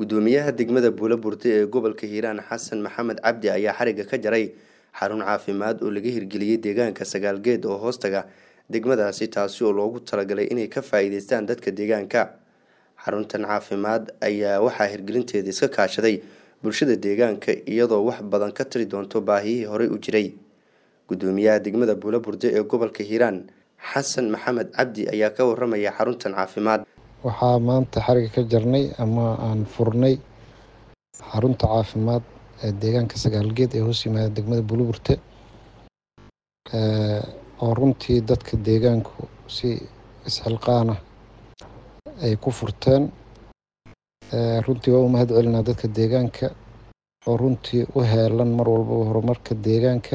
gudoomiyaha degmada buulaburte ee gobolka hiiraan xasan maxamed cabdi ayaa xariga ka jaray xarun caafimaad oo laga hirgeliyey deegaanka sagaalgeed oo hoostaga degmadaasi taasi oo loogu talagalay inay ka faa-iideystaan dadka deegaanka xaruntan caafimaad ayaa waxaa hirgelinteeda iska kaashaday bulshada deegaanka iyadoo wax badan ka tari doonto baahiyihii horey u jiray gudoomiyaha degmada buulaburde ee gobolka hiiraan xasan maxamed cabdi ayaa ka waramaya xaruntan caafimaad waxaa maanta xariga ka jarnay ama aan furnay xarunta caafimaad ee deegaanka sagaalgeed ee hoos yimaada degmada buulaburte oo runtii dadka deegaanku si isxilqaana ay ku furteen runtii waa u mahad celinaa dadka deegaanka oo runtii u heelan mar walbaba horumarka deegaanka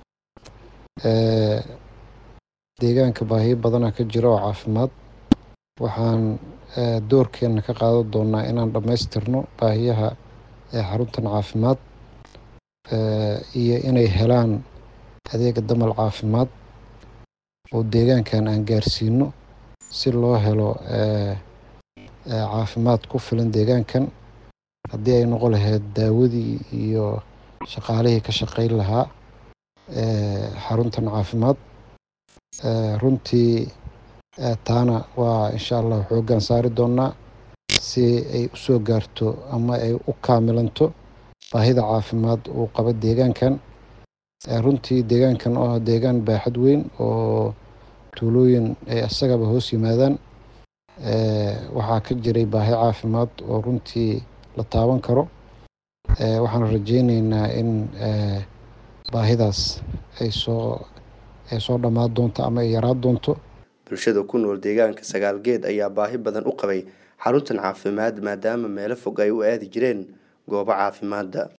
deegaanka baahiyo badanaa ka jira oo caafimaad waxaan doorkeena ka qaadan doonaa inaan dhammaystirno baahiyaha xaruntan caafimaad iyo inay helaan adeega damal caafimaad oo deegaankan aan gaarsiino si loo helo caafimaad ku filan deegaankan haddii ay noqon lahayd daawadii iyo shaqaalihii ka shaqeyn lahaa xaruntan caafimaad runtii taana waa insha allah xooggaan saari doonaa si ay usoo gaarto ama ay u kaamilanto baahida caafimaad uu qabo deegaankan runtii deegaankan oo ah deegaan baaxad weyn oo tuulooyin ay isagaba hoos yimaadaan waxaa ka jiray baahi caafimaad oo runtii la taaban karo waxaan rajeyneynaa in baahidaas ay soo ay soo dhammaan doonto ama ay yaraan doonto bulshada ku nool deegaanka sagaalgeed ayaa baahi badan u qabay xaruntan caafimaad maadaama meelo fog ay u aadi jireen goobo caafimaadda